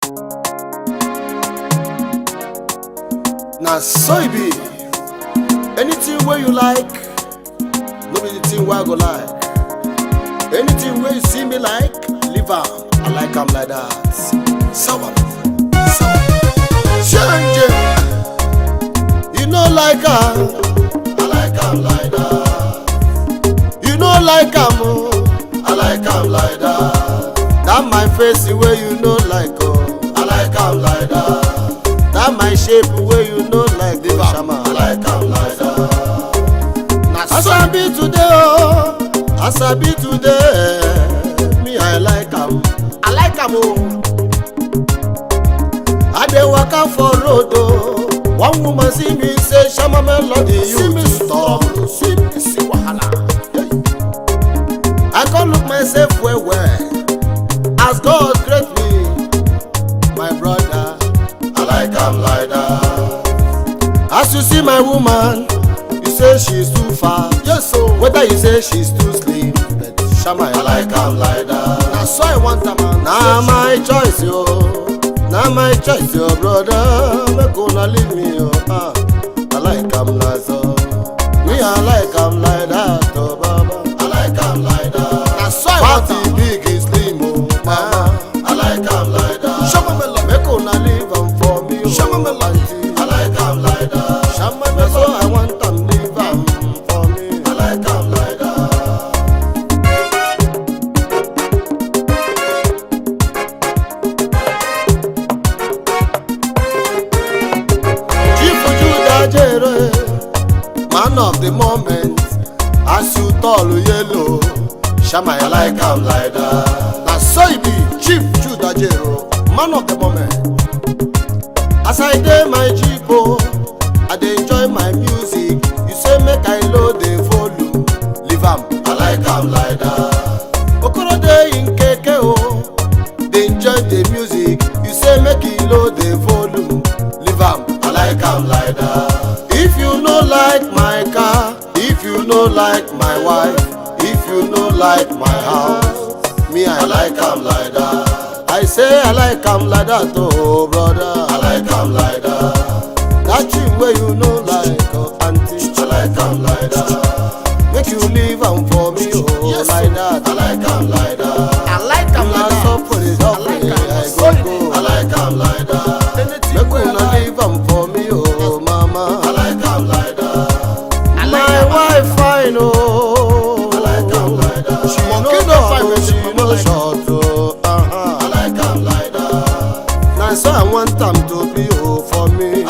na so e be anything wey you like no be the thing wey i go like anything wey you see me like leave am i like am like that sawa sawa change it you no like am i like am like that you no like am o i like am like that that my face wey you no like o i like am like that that my shape wey you no like dey shama i like am like that na as i be today o as i be today me i like am i like am o i dey waka for road o one woman see me say shama melody you too stop see me see wahala i come look myself well well as god create me my brother i like am like that as you see my woman you say she's too far yes o whether you say she's too slim but shama i like am like that na so i want am na my choice yo na my choice yo brother make una leave me yo ah i like am na so me i like am like that oh baba i like am like that na so i want am big is slim o mama i like am like that shama melo make una leave am for me o shama melo i like am like that shama melo so i want am leave am for me i like am like that. Chief Judah Jere, man of the moment, as you tall yellow, Shama I like am like that. Na so e be, Chief Judah Jere, man of the moment. As I dey my jeep o, I dey enjoy my music. You say make I load the volume, leave am, I like am like that. Okoro dey in keke o, dey enjoy the music. You say make e load the volume, leave am, I like am like that. If you no like my car, if you no like my wife, if you no like my house, me I like am like that. I say I like am like that oh brother, I like am like that. That thing wey you no like oh auntie, I like am like that. Make you leave am for me oh like that, I like am like that. I like am like Na that. suffer it I up like me, am, I so go it go. is. I like am like that. Anything Make wey I una like. leave am for me oh mama. I like am like that. I like My am. wife fine oh. I like am like that. She Monkey no no long, fine, but she she no like am. short oh. Uh-huh. I like am like that. Na so I want am to be oh for me.